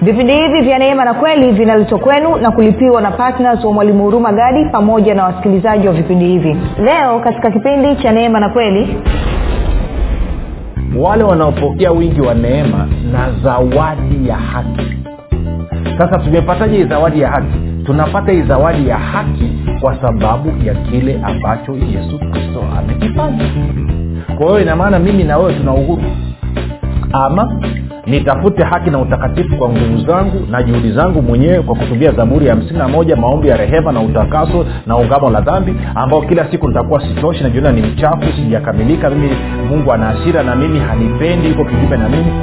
vipindi hivi vya neema na kweli vinaletwa kwenu na kulipiwa na ptns wa mwalimu huruma gadi pamoja na wasikilizaji wa vipindi hivi leo katika kipindi cha neema na kweli wale wanaopokea wingi wa neema na zawadi ya haki sasa tumepataje hii zawadi ya haki tunapata hii zawadi ya haki kwa sababu ya kile ambacho yesu kristo amekifanya kwa hiyo inamaana mimi na wewe tuna uhuru ama nitafute haki na utakatifu kwa nguvu zangu na juhudi zangu mwenyewe kwa kutumia zaburi ya hamsini na moja maombi ya rehema na utakaso na ungamo la dhambi ambao kila siku nitakuwa sitoshi najiona ni mchafu sijakamilika mimi mungu ana hasira na mimi hanipendi iko kinyume na mimi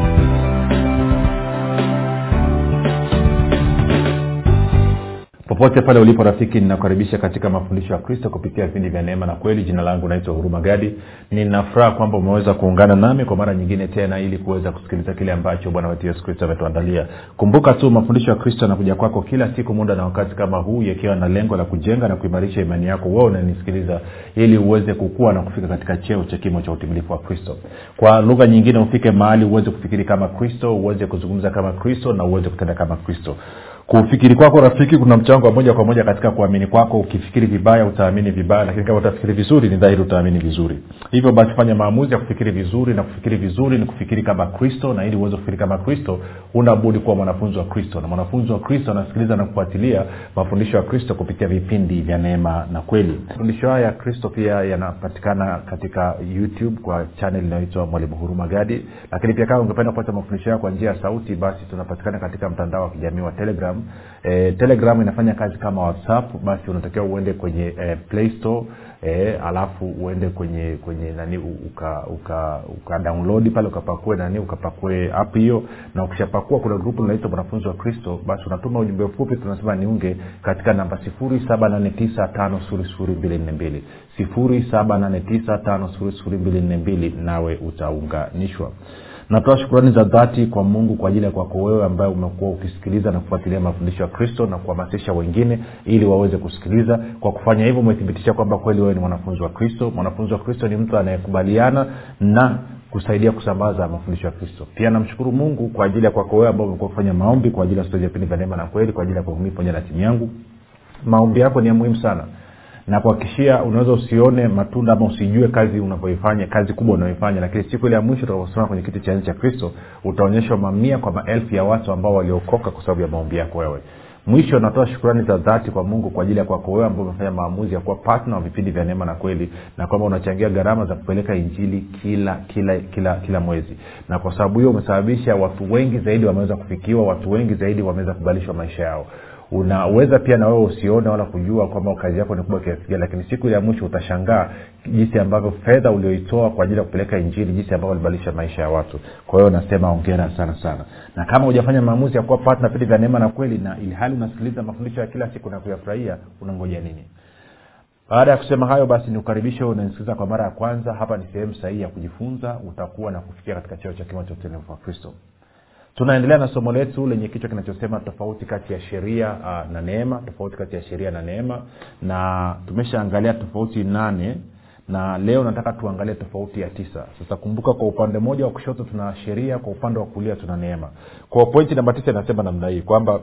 popote pale ulipo rafiki ninakukaribisha katika mafundisho ya kristo kupitia vipindi vya neema na kweli jina langu naitwa huruma gadi ninafuraha kwamba umeweza kuungana nami kwa mara nyingine tena ili kuweza kusikiliza kile ambacho bwana wetu yesu kristo ametuandalia kumbuka tu mafundisho ya kristo yanakuja kwako kila siku muda na wakati kama huu yakiwa na lengo la kujenga na kuimarisha imani yako wewe unanisikiliza ili uweze kukua na kufika katika cheo cha kimo cha utimilifu wa kristo kwa lugha nyingine ufike mahali uweze kufikiri kama kristo uweze kuzungumza kama kristo na uweze kutenda kama kristo kufikiri kwako rafiki kuna mchango wa moja kwa moja katika kuamini kwako ukifikiri vibaya utaamini vibaya lakini kama utafikiri vizuri ni dhahiri utaamini vizuri hivyo basi fanya maamuzi ya kufikiri vizuri na kufikiri vizuri ni kufikiri kama kristo na ili uweze kufikiri kama kristo unabudi kuwa mwanafunzi wa kristo na mwanafunzi wa kristo anasikiliza na kufuatilia mafundisho ya kristo kupitia vipindi vya neema na kweli mafundisho haya ya kristo pia yanapatikana katika youtube kwa chanel inayoitwa mwalimu huruma gadi lakini pia kama ungependa kupata mafundisho hayo kwa njia ya sauti basi tunapatikana katika mtandao wa kijamii wa telegram e, telegram inafanya kazi kama whatsapp basi unatakiwa uende kwenye e, play store e, alafu uende kwenye kwenye nani uka, uka, uka download pale ukapakue nani ukapakue app hiyo na ukishapakua kuna grupu linaitwa mwanafunzi wa kristo basi unatuma ujumbe mfupi tunasema niunge katika namba sifuri saba nane tisa tano suri suri mbili nne mbili sifuri saba nane tisa tano suri suri mbili nne mbili nawe utaunganishwa natoa shukurani za dhati kwa mungu kwa ajili ya kwako wewe ambaye umekuwa ukisikiliza na kufuatilia mafundisho ya kristo na kuhamasisha wengine ili waweze kusikiliza kwa kufanya hivyo umethibitisha kwamba kweli wewe ni mwanafunzi wa kristo mwanafunzi wa kristo ni mtu anayekubaliana na kusaidia kusambaza mafundisho ya kristo pia namshukuru mungu kwa ajili ya kwako wewe ambao umekuwa kufanya maombi kwa ajili ya stori ya vipindi vya neema na kweli kwa ajili ya kuhumii pamoja na timu yangu maombi yako ni ya muhimu sana na kuhakikishia unaweza usione matunda ama usijue kazi unavyoifanya kazi kubwa unayoifanya lakini siku ile ya mwisho utakaposimama kwenye kiti cha nchi cha kristo utaonyeshwa mamia kwa maelfu ya watu ambao waliokoka kwa sababu ya maombi yako wewe mwisho natoa shukurani za dhati kwa mungu kwa ajili ya kwako wewe ambao umefanya maamuzi ya kuwa patna wa vipindi vya neema na kweli na kwamba unachangia gharama za kupeleka injili kila kila kila kila mwezi na kwa sababu hiyo umesababisha watu wengi zaidi wameweza kufikiwa watu wengi zaidi wameweza kubadilishwa maisha yao unaweza pia na wewe usione wala kujua kwamba kazi yako ni kubwa kiasi gani lakini siku ile ya mwisho utashangaa jinsi ambavyo fedha ulioitoa kwa ajili ya kupeleka injili jinsi ambavyo ulibadilisha maisha ya watu kwa hiyo nasema ongera sana sana na kama hujafanya maamuzi ya kuwa patna vipindi vya neema na kweli na ili hali unasikiliza mafundisho ya kila siku na kuyafurahia unangoja nini baada ya kusema hayo basi nikukaribishe unanisikiliza kwa mara ya kwanza hapa ni sehemu sahihi ya kujifunza utakuwa na kufikia katika cheo cha kimo cha utulivu wa kristo tunaendelea na somo letu lenye kichwa kinachosema tofauti kati ya sheria uh, na neema tofauti kati ya sheria na neema na tumeshaangalia tofauti nane na leo nataka tuangalie tofauti ya tisa sasa kumbuka kwa upande mmoja wa kushoto tuna sheria kwa upande wa kulia tuna neema kwa pointi namba tisa inasema namna hii kwamba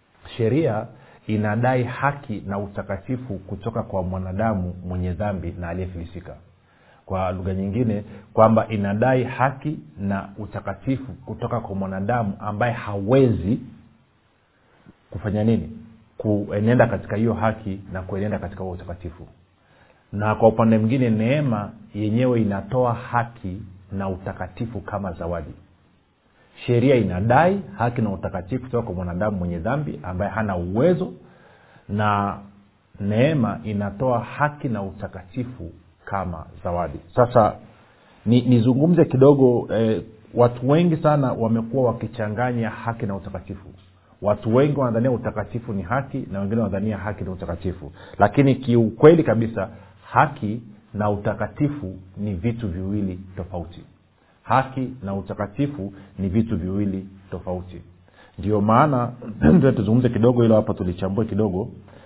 sheria inadai haki na utakatifu kutoka kwa mwanadamu mwenye dhambi na aliyefilisika kwa lugha nyingine kwamba inadai haki na utakatifu kutoka kwa mwanadamu ambaye hawezi kufanya nini kuenenda katika hiyo haki na kuenenda katika huo utakatifu na kwa upande mwingine neema yenyewe inatoa haki na utakatifu kama zawadi sheria inadai haki na utakatifu kutoka kwa mwanadamu mwenye dhambi ambaye hana uwezo na neema inatoa haki na utakatifu kama zawadi sasa nizungumze ni kidogo eh, watu wengi sana wamekuwa wakichanganya haki na utakatifu watu wengi wanadhania utakatifu ni haki na wengine wanadhania haki ni utakatifu lakini kiukweli kabisa haki na utakatifu ni vitu viwili tofauti haki na utakatifu ni vitu viwili tofauti ndio maana tuzungumze kidogo hilo hapa tulichambue kidogo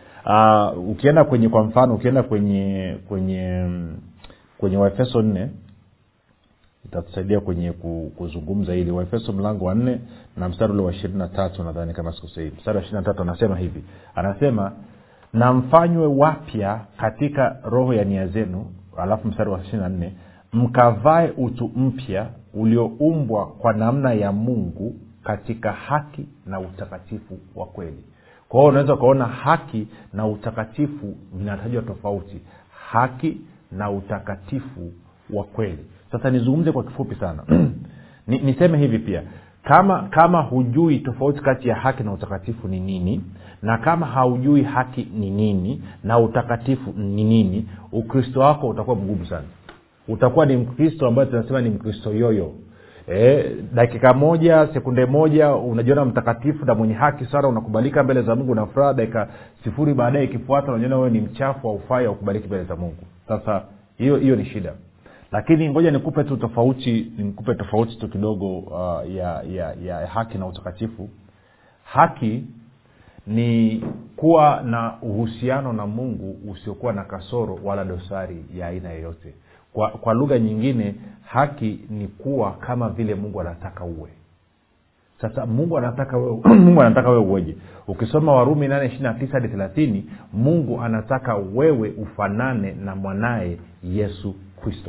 uh, ukienda kwenye kwa mfano ukienda kwenye kwenye kwenye waefeso nne itatusaidia kwenye ku- kuzungumza hili waefeso mlango wa nne na mstari ule wa ishirini na tatu nadhani kama sikosei mstari wa ishirini na tatu anasema hivi anasema na mfanywe wapya katika roho ya nia zenu alafu mstari wa ishiri na nne mkavae utu mpya ulioumbwa kwa namna ya mungu katika haki na utakatifu wa kweli kwa hiyo unaweza ukaona haki na utakatifu vinatajwa tofauti haki na utakatifu wa kweli sasa nizungumze kwa kifupi sana Ni, niseme hivi pia kama kama hujui tofauti kati ya haki na utakatifu ni nini na kama haujui haki ni nini na utakatifu ni nini ukristo wako utakuwa mgumu sana utakuwa ni mkristo ambayo tunasema ni mkristo yoyo e, dakika moja sekunde moja unajiona mtakatifu na mwenye haki sana unakubalika mbele za mungu na furaha dakika sifuri baadaye ikifuata unajiona wewe ni mchafu aufai aukubaliki mbele za mungu sasa hiyo hiyo ni shida lakini ngoja nikupe tu tofauti nikupe tofauti tu kidogo uh, ya, ya, ya haki na utakatifu haki ni kuwa na uhusiano na mungu usiokuwa na kasoro wala dosari ya aina yoyote kwa, kwa lugha nyingine haki ni kuwa kama vile mungu anataka uwe sasa mungu anataka wewe mungu anataka wewe uweje ukisoma warumi nane ishiri na tisa hadi thelathini mungu anataka wewe ufanane na mwanaye yesu kristo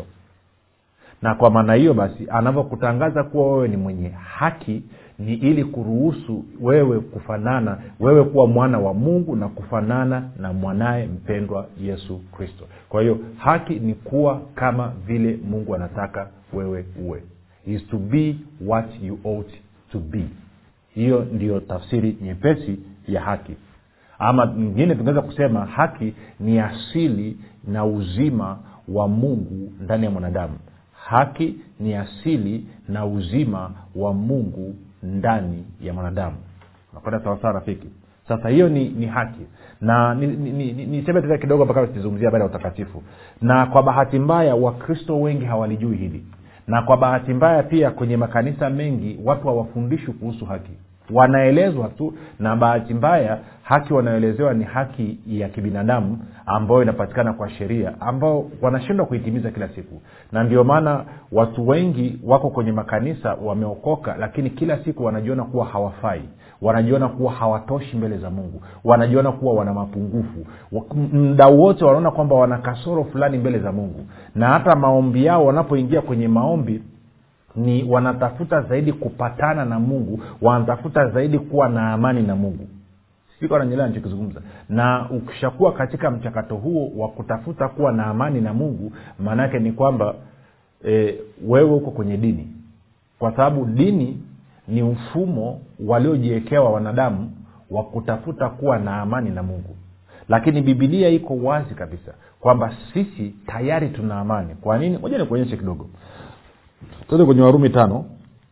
na kwa maana hiyo basi anavyokutangaza kuwa wewe ni mwenye haki ni ili kuruhusu wewe kufanana wewe kuwa mwana wa mungu na kufanana na mwanaye mpendwa yesu kristo kwa hiyo haki ni kuwa kama vile mungu anataka wewe uwe is to be what you ought to be hiyo ndiyo tafsiri nyepesi ya haki ama nyingine tungeweza kusema haki ni asili na uzima wa mungu ndani ya mwanadamu haki ni asili na uzima wa mungu ndani ya mwanadamu nakwenda sawasawa rafiki sasa hiyo ni, ni haki na niseme ni, ni, ni, ni tena kidogo mpaka tizungumzia habari ya utakatifu na kwa bahati mbaya wakristo wengi hawalijui hili na kwa bahati mbaya pia kwenye makanisa mengi watu hawafundishwi kuhusu haki wanaelezwa tu na bahati mbaya haki wanaoelezewa ni haki ya kibinadamu ambayo inapatikana kwa sheria ambao wanashindwa kuitimiza kila siku na ndio maana watu wengi wako kwenye makanisa wameokoka lakini kila siku wanajiona kuwa hawafai wanajiona kuwa hawatoshi mbele za mungu wanajiona kuwa wana mapungufu mda wote wanaona kwamba wana kasoro fulani mbele za mungu na hata maombi yao wanapoingia kwenye maombi ni wanatafuta zaidi kupatana na mungu wanatafuta zaidi kuwa na amani na mungu sikananyelea nichokizungumza na ukishakuwa katika mchakato huo wa kutafuta kuwa na amani na mungu maanaake ni kwamba e, wewe uko kwenye dini kwa sababu dini ni mfumo waliojiwekewa wanadamu wa kutafuta kuwa na amani na mungu lakini bibilia iko wazi kabisa kwamba sisi tayari tuna amani kwa nini moja nikuonyeshe kidogo tuende kwenye warumi tano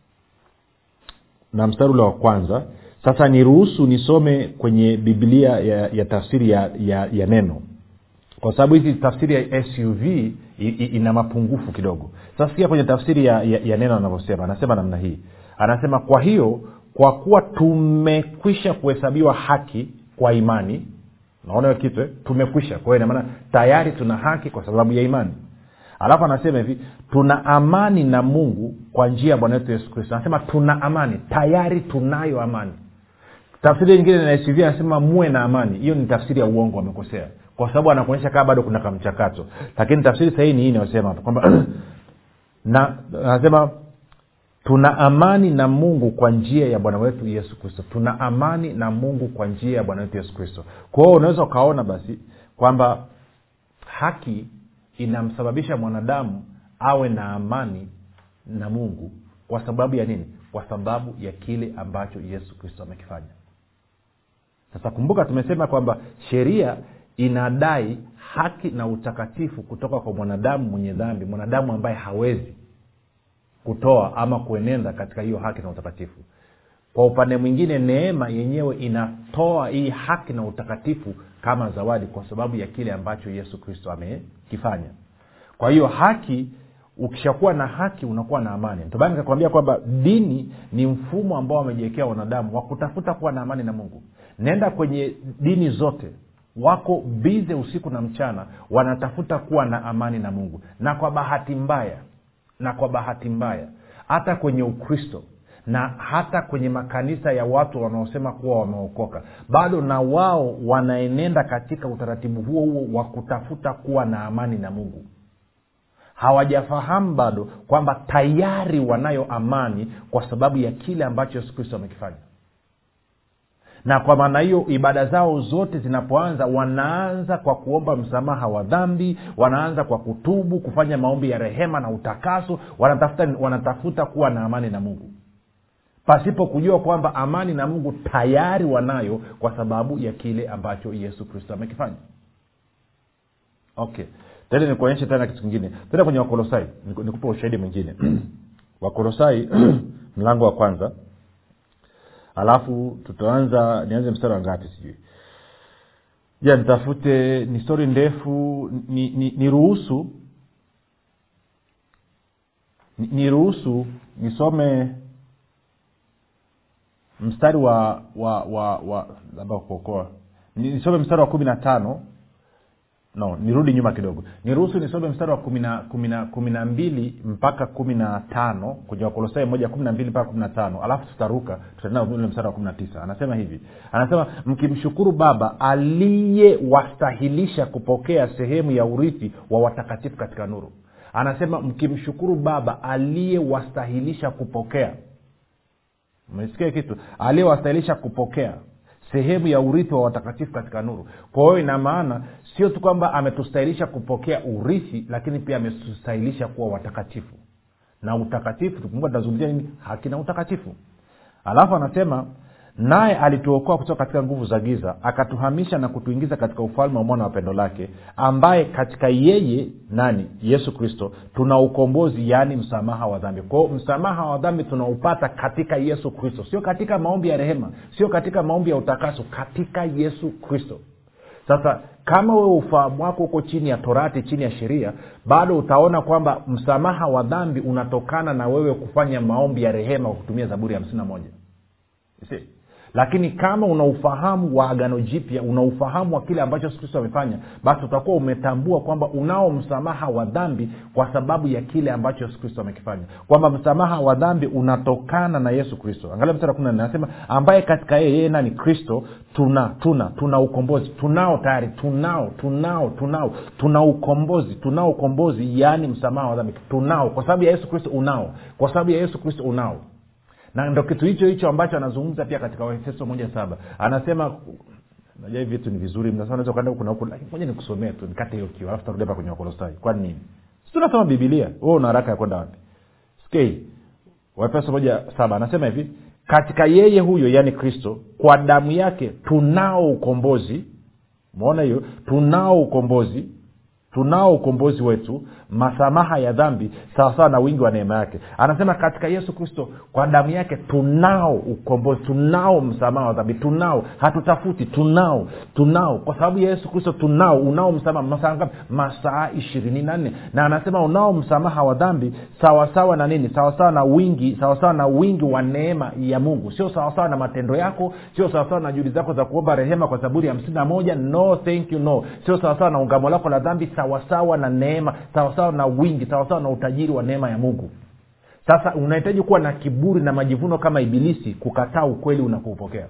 na mstari ule wa kwanza sasa niruhusu nisome kwenye biblia ya, ya tafsiri ya, ya, ya neno kwa sababu hizi tafsiri ya suv i, i, ina mapungufu kidogo sasa sikia kwenye tafsiri ya, ya, ya neno anavyosema anasema namna hii anasema kwa hiyo kwa kuwa tumekwisha kuhesabiwa haki kwa imani naona hiyo kitu eh? tumekwisha kwa hiyo inamaana tayari tuna haki kwa sababu ya imani alafu anasema hivi tuna amani na mungu kwa njia ya bwana wetu yesu kristo anasema tuna amani tayari tunayo amani tafsiri nyingine na suv anasema muwe na amani hiyo ni tafsiri ya uongo wamekosea kwa sababu anakuonyesha kaa bado kuna kamchakato lakini tafsiri sahii ni hii inayosema kwamba na anasema tuna amani na mungu kwa njia ya bwana wetu yesu kristo tuna amani na mungu kwa njia ya bwana wetu yesu kristo kwa hiyo unaweza ukaona basi kwamba haki inamsababisha mwanadamu awe na amani na mungu kwa sababu ya nini kwa sababu ya kile ambacho yesu kristo amekifanya sasa kumbuka tumesema kwamba sheria inadai haki na utakatifu kutoka kwa mwanadamu mwenye dhambi mwanadamu ambaye hawezi kutoa ama kuenenda katika hiyo haki na utakatifu kwa upande mwingine neema yenyewe inatoa hii haki na utakatifu kama zawadi kwa sababu ya kile ambacho yesu kristo amekifanya kwa hiyo haki ukishakuwa na haki unakuwa na amani ndomana nikakwambia kwamba dini ni mfumo ambao wamejiwekea wanadamu wa kutafuta kuwa na amani na mungu nenda kwenye dini zote wako bize usiku na mchana wanatafuta kuwa na amani na mungu na kwa bahati mbaya na kwa bahati mbaya hata kwenye ukristo na hata kwenye makanisa ya watu wanaosema kuwa wameokoka bado na wao wanaenenda katika utaratibu huo huo wa kutafuta kuwa na amani na mungu hawajafahamu bado kwamba tayari wanayo amani kwa sababu ya kile ambacho yesu kristo amekifanya na kwa maana hiyo ibada zao zote zinapoanza wanaanza kwa kuomba msamaha wa dhambi wanaanza kwa kutubu kufanya maombi ya rehema na utakaso wanatafuta, wanatafuta kuwa na amani na mungu pasipo kujua kwamba amani na mungu tayari wanayo kwa sababu ya kile ambacho yesu kristo amekifanya okay tena nikuonyeshe tena kitu kingine tena kwenye wakolosai nikupe ushahidi mwingine wakolosai mlango wa kwanza alafu tutaanza nianze mstari wa ngapi sijui ja nitafute ni stori ndefu niruhusu ni, ni niruhusu ni nisome mstari wa wa wa wa labda kuokoa nisome mstari wa kumi na tano no nirudi nyuma kidogo niruhusu nisome mstari wa kumi na mbili mpaka kumi na tano kwenye wakolosai moja kumi na mbili mpaka kumi na tano alafu tutaruka tutaenda ule mstari wa kumi na tisa anasema hivi anasema mkimshukuru baba aliyewastahilisha kupokea sehemu ya urithi wa watakatifu katika nuru anasema mkimshukuru baba aliyewastahilisha kupokea umesikia kitu aliyewastahilisha kupokea sehemu ya urithi wa watakatifu katika nuru kwa hiyo ina maana sio tu kwamba ametustahilisha kupokea urithi lakini pia ametustahilisha kuwa watakatifu na utakatifu tukumbuka tunazungumzia nini haki na utakatifu alafu anasema naye alituokoa kutoka katika nguvu za giza akatuhamisha na kutuingiza katika ufalme wa mwana wa pendo lake ambaye katika yeye nani yesu kristo tuna ukombozi yaani msamaha wa dhambi kwao msamaha wa dhambi tunaupata katika yesu kristo sio katika maombi ya rehema sio katika maombi ya utakaso katika yesu kristo sasa kama wewe ufahamu wako huko chini ya torati chini ya sheria bado utaona kwamba msamaha wa dhambi unatokana na wewe kufanya maombi ya rehema kwa kutumia zaburi ya hamsini na moja See? lakini kama una ufahamu wa agano jipya una ufahamu wa kile ambacho yesu kristo amefanya basi utakuwa umetambua kwamba unao msamaha wa dhambi kwa sababu ya kile ambacho yesu kristo amekifanya kwamba msamaha wa dhambi unatokana na yesu kristo angalia mstari kumi anasema ambaye katika yeye yeye nani kristo tuna tuna tuna ukombozi tunao tayari tunao tunao tunao tuna ukombozi tunao ukombozi yaani msamaha wa dhambi tunao kwa sababu ya yesu kristo unao kwa sababu ya yesu kristo unao na ndo kitu hicho hicho ambacho anazungumza pia katika waefeso moja saba anasema najua hivi vitu ni vizuri mnaweza ukaenda huku na huku lakini moja nikusomee tu nikate hiyo kiu alafu tarudi hapa kwenye wakolosai kwani nini si tunasoma bibilia wewe una haraka ya kwenda wapi skei waefeso moja saba anasema hivi katika yeye huyo yaani kristo kwa damu yake tunao ukombozi umeona hiyo tunao ukombozi tunao ukombozi wetu masamaha ya dhambi sawasawa na wingi wa neema yake anasema katika yesu kristo kwa damu yake tunao ukombozi tunao msamaha wa dhambi tunao hatutafuti tunao tunao kwa sababu ya yesu kristo tunao unao msamaha masaa ngapi masaa ishirini na nne na anasema unao msamaha wa dhambi sawasawa na nini sawasawa na wingi sawasawa na wingi wa neema ya mungu sio sawasawa na matendo yako sio sawasawa na juhudi zako za kuomba rehema kwa zaburi hamsini na moja no thank you no sio sawasawa na ungamo lako la dhambi sawasawa na neema sawasawa na wingi sawasawa na utajiri wa neema ya mungu sasa unahitaji kuwa na kiburi na majivuno kama ibilisi kukataa ukweli unapoupokea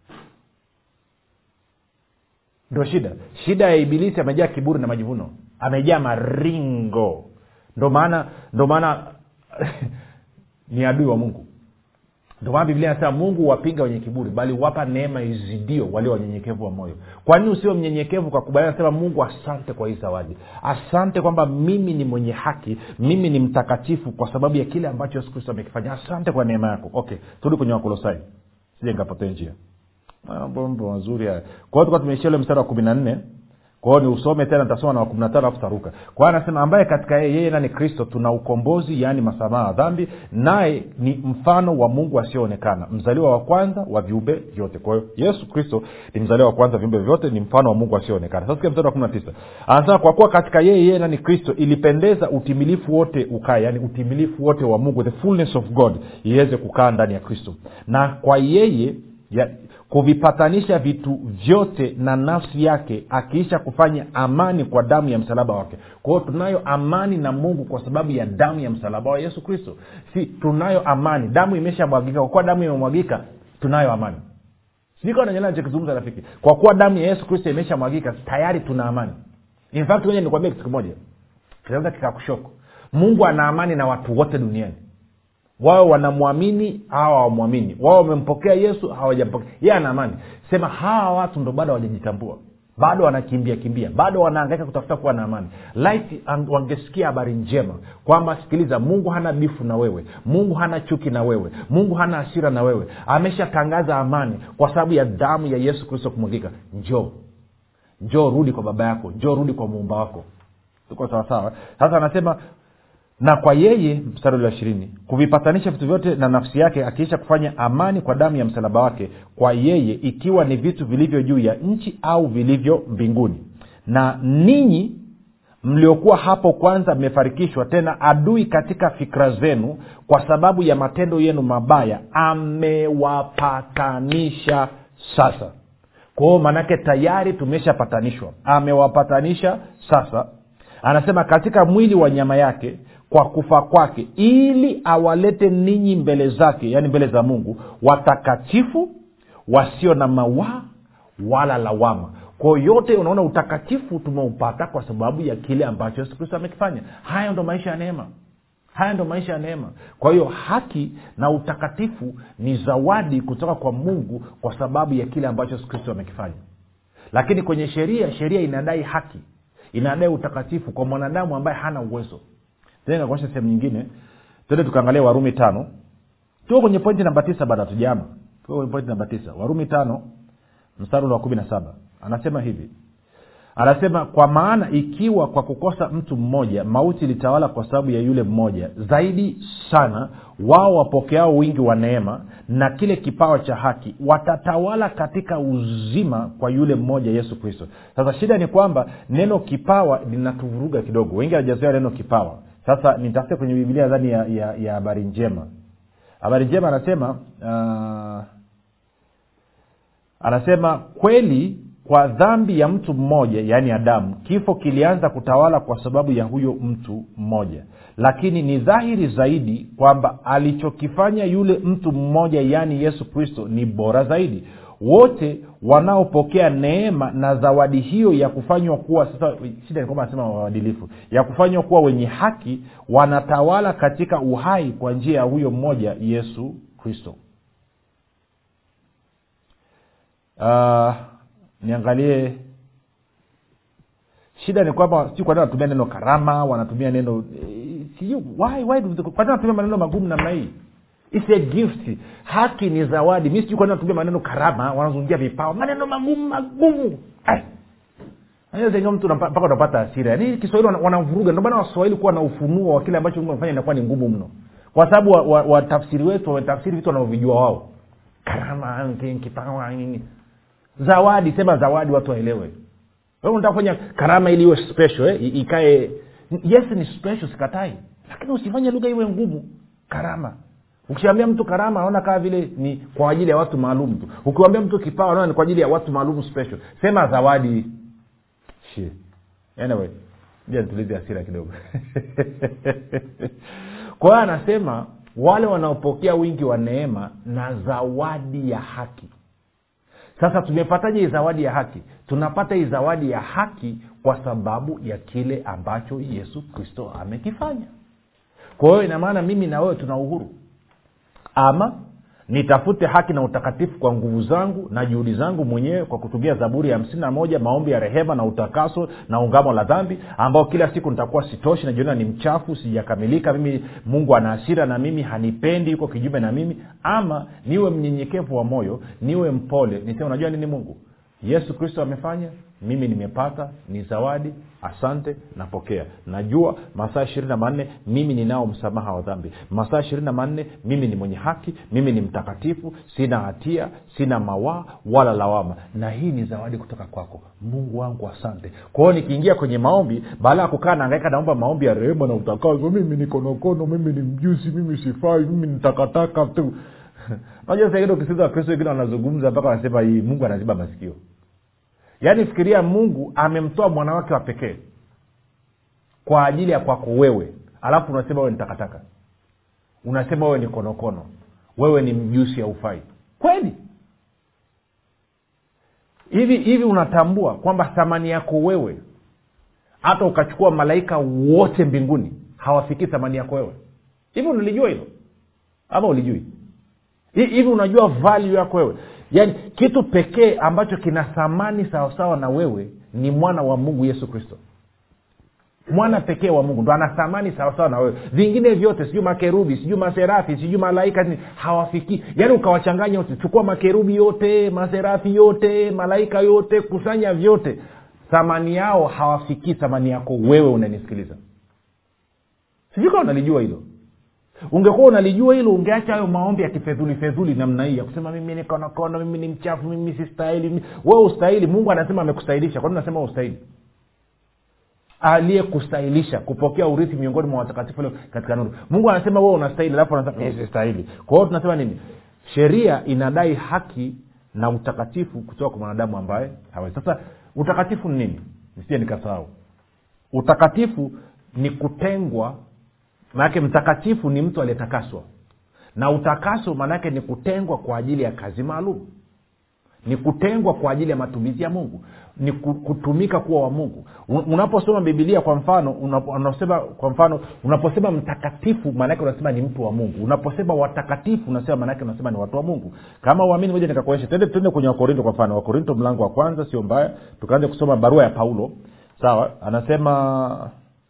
ndo shida shida ya ibilisi amejaa kiburi na majivuno amejaa maringo ndo maana ndo maana ni adui wa mungu ndio maana biblia inasema mungu wapinga wenye kiburi bali wapa neema izidio walio wanyenyekevu wa moyo kwa nini usio mnyenyekevu kwa kubali nasema mungu asante kwa hii zawadi asante kwamba mimi ni mwenye haki mimi ni mtakatifu kwa sababu ya kile ambacho yesu kristo amekifanya asante kwa neema yako okay turudi kwenye wakolosai sije nikapotee njia mambo mazuri haya kwa hiyo tukuwa tumeishia ule mstari wa kumi na nne kwao ni usome tena nitasoma na wa kumi na tano alafu taruka kwa hiyo anasema ambaye katika yeye yeye nani kristo tuna ukombozi yaani masamaha ya dhambi naye ni mfano wa mungu asioonekana mzaliwa wa kwanza wa viumbe vyote kwa hiyo yesu kristo ni mzaliwa wa kwanza viumbe vyote ni mfano wa mungu asioonekana sasa mstari wa kumi na tisa anasema kwa kuwa katika yeye yeye nani kristo ilipendeza utimilifu wote ukaa yaani utimilifu wote wa mungu the fullness of god iweze kukaa ndani ya kristo na kwa yeye ya, kuvipatanisha vitu vyote na nafsi yake akiisha kufanya amani kwa damu ya msalaba wake kwa hiyo tunayo amani na mungu kwa sababu ya damu ya msalaba wa yesu kristo si tunayo amani damu imeshamwagika kwa kuwa damu imemwagika tunayo amani sikananyana nachokizungumza rafiki kwa kuwa damu ya yesu kristo imeshamwagika tayari tuna amani in fact wenye nikwambia kitu kimoja kinaweza kikakushoko mungu ana amani na watu wote duniani wao wanamwamini hawa hawamwamini wao wamempokea yesu hawajampokea yeye ana amani sema hawa watu ndo bado hawajajitambua bado wanakimbia kimbia bado wanaangaika kutafuta kuwa na amani laiti wangesikia habari njema kwamba sikiliza mungu hana bifu na wewe mungu hana chuki na wewe mungu hana hasira na wewe ameshatangaza amani kwa sababu ya damu ya yesu kristo kumwagika njoo njoo rudi kwa baba yako njoo rudi kwa muumba wako tuko sawasawa sasa anasema na kwa yeye mstari ule wa ishirini kuvipatanisha vitu vyote na nafsi yake akiisha kufanya amani kwa damu ya msalaba wake kwa yeye ikiwa ni vitu vilivyo juu ya nchi au vilivyo mbinguni na ninyi mliokuwa hapo kwanza mmefarikishwa tena adui katika fikra zenu kwa sababu ya matendo yenu mabaya amewapatanisha sasa kwao maanake tayari tumeshapatanishwa amewapatanisha sasa anasema katika mwili wa nyama yake kwa kufa kwake ili awalete ninyi mbele zake yaani mbele za mungu watakatifu wasio na mawaa wala lawama kwao yote unaona utakatifu tumeupata kwa sababu ya kile ambacho yesu kristo amekifanya haya ndo maisha ya neema haya ndo maisha ya neema kwa hiyo haki na utakatifu ni zawadi kutoka kwa mungu kwa sababu ya kile ambacho yesu kristo amekifanya lakini kwenye sheria sheria inadai haki inadai utakatifu kwa mwanadamu ambaye hana uwezo tena kuonyesha sehemu nyingine tende tukaangalia warumi tano tuko kwenye pointi namba tisa baada hatujama tuko kwenye pointi namba tisa warumi tano mstari ule wa kumi na saba anasema hivi anasema kwa maana ikiwa kwa kukosa mtu mmoja mauti ilitawala kwa sababu ya yule mmoja zaidi sana wao wapokeao wingi wa neema na kile kipawa cha haki watatawala katika uzima kwa yule mmoja yesu kristo sasa shida ni kwamba neno kipawa linatuvuruga kidogo wengi hawajazoea neno kipawa sasa nitafute kwenye bibilia dhani ya habari ya, ya habari njema habari njema anasema uh, anasema kweli kwa dhambi ya mtu mmoja yaani adamu kifo kilianza kutawala kwa sababu ya huyo mtu mmoja lakini ni dhahiri zaidi kwamba alichokifanya yule mtu mmoja yaani yesu kristo ni bora zaidi wote wanaopokea neema na zawadi hiyo ya kufanywa kuwa sasa shida ni kwamba anasema waadilifu ya kufanywa kuwa wenye haki wanatawala katika uhai kwa njia ya huyo mmoja yesu kristo uh, niangalie shida ni kwamba sijui kwa nini wanatumia neno karama wanatumia neno sijui why why kwa nini wanatumia maneno magumu namna hii It's a gift haki ni zawadi mi sijui kwa nini wanatumia maneno karama wanazungumzia vipawa maneno magumu magumu zenyewe mtu mpaka unapata asira yaani kiswahili wanavuruga ndio maana waswahili kuwa na ufunuo wa kile ambacho mungu amefanya inakuwa ni ngumu mno kwa sababu watafsiri wa, wa wetu wametafsiri vitu wanavyovijua wao karama kipawa nini zawadi sema zawadi watu waelewe wewe unataka kufanya karama ili iwe special eh? ikae yes ni special sikatai lakini usifanye lugha iwe ngumu karama ukishaambia mtu karama anaona kama vile ni kwa ajili ya watu maalum tu ukiwambia mtu kipawa anaona ni kwa ajili ya watu maalum special sema zawadi Shit. anyway ja nitulize hasira kidogo kwa hiyo anasema wale wanaopokea wingi wa neema na zawadi ya haki sasa tumepataje hii zawadi ya haki tunapata hii zawadi ya haki kwa sababu ya kile ambacho yesu kristo amekifanya kwa hiyo inamaana mimi na wewe tuna uhuru ama nitafute haki na utakatifu kwa nguvu zangu na juhudi zangu mwenyewe kwa kutumia zaburi ya hamsini na moja maombi ya rehema na utakaso na ungamo la dhambi ambao kila siku nitakuwa sitoshi najiona ni mchafu sijakamilika mimi mungu ana hasira na mimi hanipendi yuko kijume na mimi ama niwe mnyenyekevu wa moyo niwe mpole niseme unajua nini mungu yesu kristo amefanya mimi nimepata ni zawadi asante napokea najua masaa ishirini na manne mimi ninao msamaha wa dhambi masaa ishirini na manne mimi ni mwenye haki mimi ni mtakatifu sina hatia sina mawaa wala lawama na hii ni zawadi kutoka kwako mungu wangu asante kwa hiyo nikiingia kwenye maombi baada ya kukaa naangaika naomba maombi ya rehema na utakazo mimi ni konokono mimi ni mjusi mimi sifai mimi ni takataka tu unajua saingine ukisikiza wakristo wengine wanazungumza mpaka wanasema hii mungu anaziba masikio yaani fikiria mungu amemtoa mwana wake wa pekee kwa ajili ya kwako wewe alafu unasema wewe ni takataka unasema wewe ni konokono wewe ni mjusi ya ufai kweli hivi hivi unatambua kwamba thamani yako wewe hata ukachukua malaika wote mbinguni hawafikii thamani yako wewe hivi unalijua hilo ama ulijui hivi unajua value yako wewe yaani kitu pekee ambacho kina thamani sawasawa na wewe ni mwana wa mungu yesu kristo mwana pekee wa mungu ndo ana thamani sawasawa na wewe vingine vyote sijui makerubi sijui maserafi sijui malaika ni hawafikii yaani ukawachanganya wote chukua makerubi yote maserafi yote malaika yote kusanya vyote thamani yao hawafikii thamani yako wewe unanisikiliza sijui kama unalijua hilo ungekuwa unalijua hilo ungeacha hayo maombi ya kifedhuli fedhuli namna hii ya kusema mimi ni konokono mimi ni mchafu mimi sistahili we ustahili mungu anasema amekustahilisha kwani unasema ustahili aliyekustahilisha kupokea urithi miongoni mwa watakatifu leo katika nuru mungu anasema wewe unastahili alafu anasema "Eh, sistahili kwa hiyo tunasema nini sheria inadai haki na utakatifu kutoka kwa mwanadamu ambaye hawezi sasa utakatifu ni nini nisije nikasahau utakatifu ni kutengwa maanake mtakatifu ni mtu aliyetakaswa na utakaso maanaake ni kutengwa kwa ajili ya kazi maalum ni kutengwa kwa ajili ya matumizi ya mungu ni ku- kutumika kuwa wa mungu Un- unaposoma bibilia kwa mfano unapo- unasema kwa mfano unaposema mtakatifu maanake unasema ni mtu wa mungu unaposema watakatifu unasema maanake unasema ni watu wa mungu kama uamini moja nikakuonyesha tende tuende kwenye wakorinto kwa mfano wakorinto mlango wa kwanza sio mbaya tukaanza kusoma barua ya paulo sawa anasema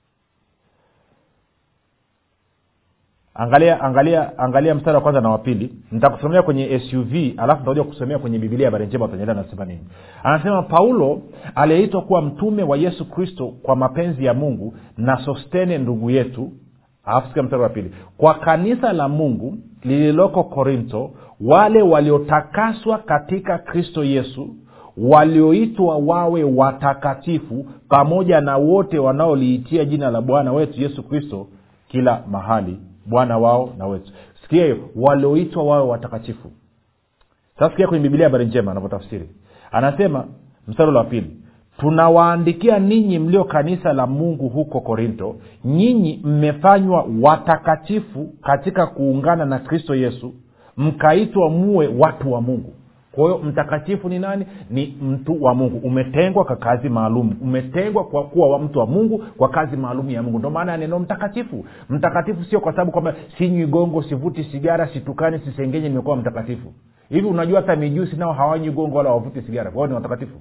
angalia angalia angalia mstari wa kwanza na wa pili nitakusomea kwenye suv alafu nitakuja kusomea kwenye bibilia habari njema utaendelea anasema nini anasema paulo aliyeitwa kuwa mtume wa yesu kristo kwa mapenzi ya mungu na sostene ndugu yetu alafu sikia mstari wa pili kwa kanisa la mungu lililoko korinto wale waliotakaswa katika kristo yesu walioitwa wawe watakatifu pamoja na wote wanaoliitia jina la bwana wetu yesu kristo kila mahali bwana wao na wetu sikia hiyo walioitwa wawe watakatifu sasa sikia kwenye bibilia habari njema anavyotafsiri anasema mstari ule wa pili tunawaandikia ninyi mlio kanisa la mungu huko korinto nyinyi mmefanywa watakatifu katika kuungana na kristo yesu mkaitwa muwe watu wa mungu kwa hiyo mtakatifu ni nani ni mtu wa mungu umetengwa kwa kazi maalum umetengwa kwa kuwa wa mtu wa mungu kwa kazi maalum ya mungu ndio maana ya neno mtakatifu mtakatifu sio kwa sababu kwamba sinywi gongo sivuti sigara situkani sisengenye nimekuwa mtakatifu hivi unajua hata mijusi nao hawanywi gongo wala wavuti sigara kwao ni watakatifu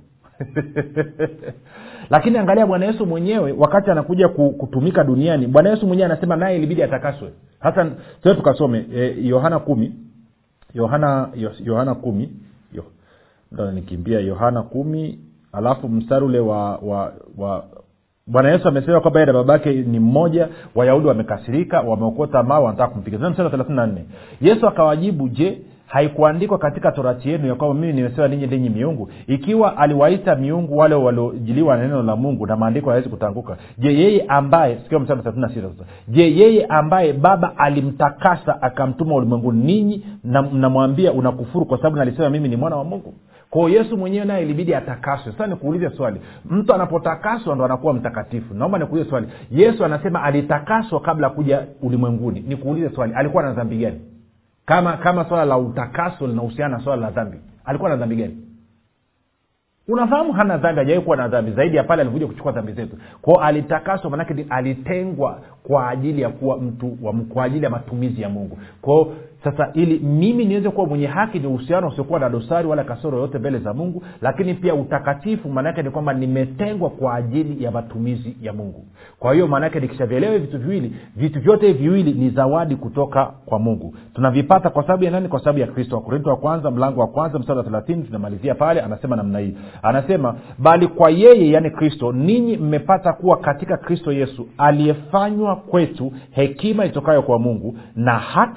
lakini angalia bwana yesu mwenyewe wakati anakuja ku- kutumika duniani bwana yesu mwenyewe anasema naye ilibidi atakaswe hasa tue tukasome eh, yohana kumi yohana Yo- yohana kumi Yo- ndo nikimbia yohana kumi alafu mstari ule wa, wa, wa bwana yesu amesema kwamba yeye na babake ni mmoja wayahudi wamekasirika wameokota mao wanataka kumpiga Tena mstari wa thelathini na nne yesu akawajibu je haikuandikwa katika torati yenu ya kwamba mimi nimesema ninyi ndinyi miungu ikiwa aliwaita miungu wale waliojiliwa na neno la mungu na maandiko hayawezi kutanguka je yeye ambaye sikia mstari wa thelathini na sita sasa je yeye ambaye baba alimtakasa akamtuma ulimwenguni ninyi na- mnamwambia unakufuru kwa sababu nalisema mimi ni mwana wa mungu kwao yesu mwenyewe naye ilibidi atakaswe sasa nikuulize swali mtu anapotakaswa ndo anakuwa mtakatifu naomba nikuulize swali yesu anasema alitakaswa kabla ya kuja ulimwenguni nikuulize swali alikuwa na dhambi gani kama kama swala la utakaso linahusiana na swala la dhambi alikuwa na dhambi gani unafahamu hana dhambi hajawai kuwa na dhambi zaidi ya pale alikuja kuchukua dhambi zetu kwao alitakaswa manake ni alitengwa kwa ajili ya kuwa mtu wa, kwa ajili ya matumizi ya mungu kwao sasa ili mimi niweze kuwa mwenye haki ni uhusiano usiokuwa na dosari wala kasoro yoyote mbele za mungu lakini pia utakatifu maanaake ni kwamba nimetengwa kwa ajili ya matumizi ya mungu kwa hiyo maanaake nikishavielewa hivi vitu viwili vitu vyote hivi viwili ni zawadi kutoka kwa mungu tunavipata kwa sababu ya nani kwa sababu ya kristo wakorinto wa kwanza mlango wa kwanza mstari wa thelathini tunamalizia pale anasema namna hii anasema bali kwa yeye yani kristo ninyi mmepata kuwa katika kristo yesu aliyefanywa kwetu hekima itokayo kwa mungu na haki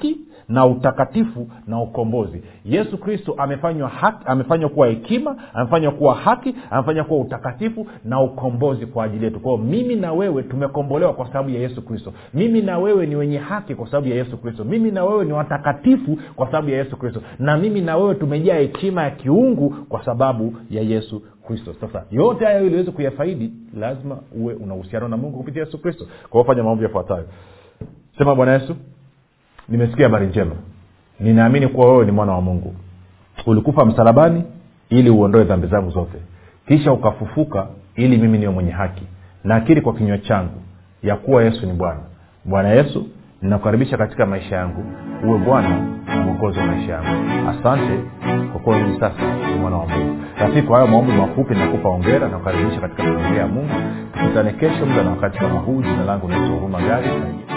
na utakatifu na ukombozi yesu kristo amefanywa haki amefanywa kuwa hekima amefanywa kuwa haki amefanywa kuwa utakatifu na ukombozi kwa ajili yetu kwao mimi na wewe tumekombolewa kwa sababu ya yesu kristo mimi na wewe ni wenye haki kwa sababu ya yesu kristo mimi na wewe ni watakatifu kwa sababu ya yesu kristo na mimi na wewe tumejaa hekima ya kiungu kwa sababu ya yesu kristo sasa yote haya ili uweze kuyafaidi lazima uwe una uhusiano na mungu kupitia yesu kristo kwa hiyo fanya maombi yafuatayo sema bwana yesu nimesikia habari njema ninaamini kuwa wewe ni mwana wa mungu ulikufa msalabani ili uondoe dhambi zangu zote kisha ukafufuka ili mimi niwe mwenye haki naakiri kwa kinywa changu ya kuwa yesu ni bwana bwana yesu ninakukaribisha katika maisha yangu uwe bwana na mwokozi wa maisha yangu asante kwa kuwa hivi sasa ni mwana wa mungu rafiki kwa hayo maombi mafupi nakupa ongera na kukaribisha katika familia ya mungu tukutane kesho muda na wakati kama huu jina langu naitwa huruma gari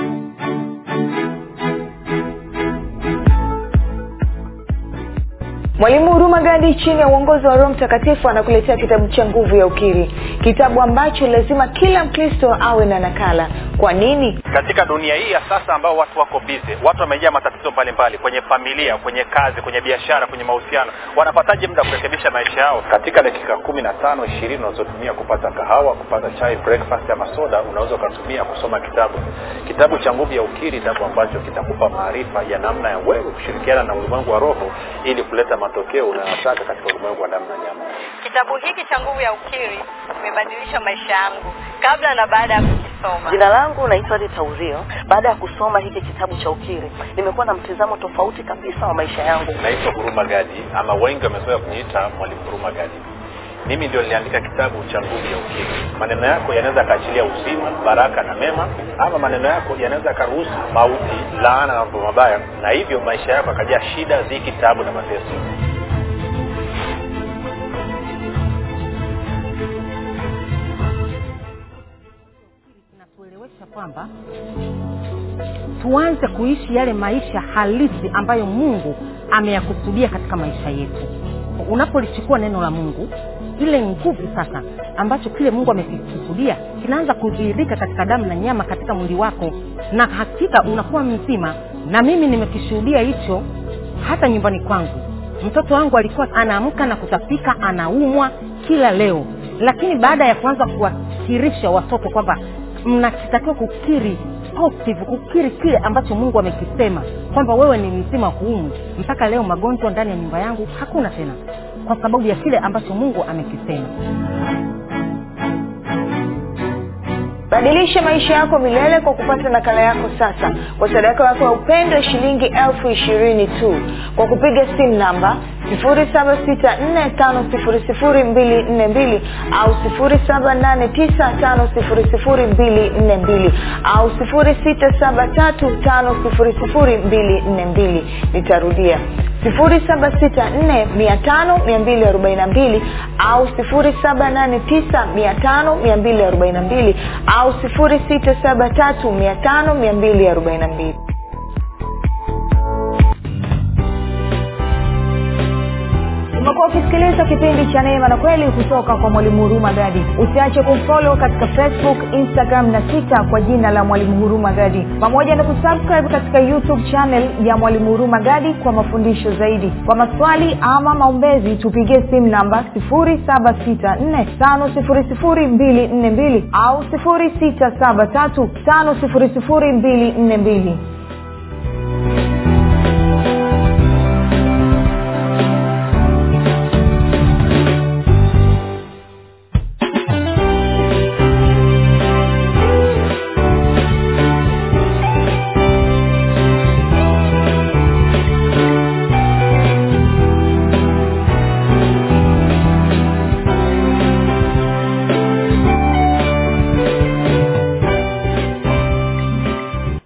mwalimu huruma gadi chini ya uongozi wa roho mtakatifu anakuletea kitabu cha nguvu ya ukiri kitabu ambacho lazima kila mkristo awe na nakala kwa nini katika dunia hii ya sasa ambao watu wako bize watu wamejaa matatizo mbalimbali kwenye familia kwenye kazi kwenye biashara kwenye mahusiano wanapataje muda kurekebisha maisha yao katika dakika kumi na tano ishirini unazotumia kupata kahawa kupata chai breakfast ama soda unaweza ukatumia kusoma kitabu kitabu cha nguvu ya ukiri kitabu ambacho kitakupa maarifa ya namna ya wewe kushirikiana na ulimwengu wa roho ili kuleta matokeo unayotaka katika ulimwengu wa damu na nyama kitabu hiki cha nguvu ya ukiri kimebadilisha maisha yangu kabla na baada ya kukisoma jina langu naitwa rita uzio baada ya kusoma hiki kitabu cha ukiri nimekuwa na mtizamo tofauti kabisa wa maisha yangu naitwa huruma gadi ama wengi wamezoea kuniita mwalimu huruma gadi mimi ndio niliandika kitabu cha nguvu ya ukiri maneno yako yanaweza yakaachilia uzima baraka na mema ama maneno yako yanaweza yakaruhusu mauti laana na mambo mabaya na hivyo maisha yako yakajaa shida dhiki tabu na mateso inatuelewesha kwamba tuanze kuishi yale maisha halisi ambayo mungu ameyakusudia katika maisha yetu unapolichukua neno la mungu ile nguvu sasa ambacho kile mungu amekikusudia kinaanza kudhihirika katika damu na nyama katika mwili wako na hakika unakuwa mzima na mimi nimekishuhudia hicho hata nyumbani kwangu mtoto wangu alikuwa anaamka na kutapika anaumwa kila leo lakini baada ya kuanza kuwakirisha watoto kwamba mnatakiwa kukiri positive kukiri kile ambacho mungu amekisema kwamba wewe ni mzima huumu mpaka leo magonjwa ndani ya nyumba yangu hakuna tena kwa sababu ya kile ambacho mungu amekisema badilisha maisha yako milele kwa kupata nakala yako sasa kwa sadaka yako ya upendo ya shilingi elfu ishirini tu kwa kupiga simu namba 7645242 au 7895242 au 6735242 nitarudia 7645242 au 7895242 au 6735242 umekuwa ukisikiliza kipindi cha neema na kweli kutoka kwa mwalimu huruma gadi usiache kumfolo katika facebook instagram na twitter kwa jina la mwalimu huruma gadi pamoja na kusubscribe katika youtube channel ya mwalimu huruma gadi kwa mafundisho zaidi kwa maswali ama maombezi tupigie simu namba 7645242 au 6735242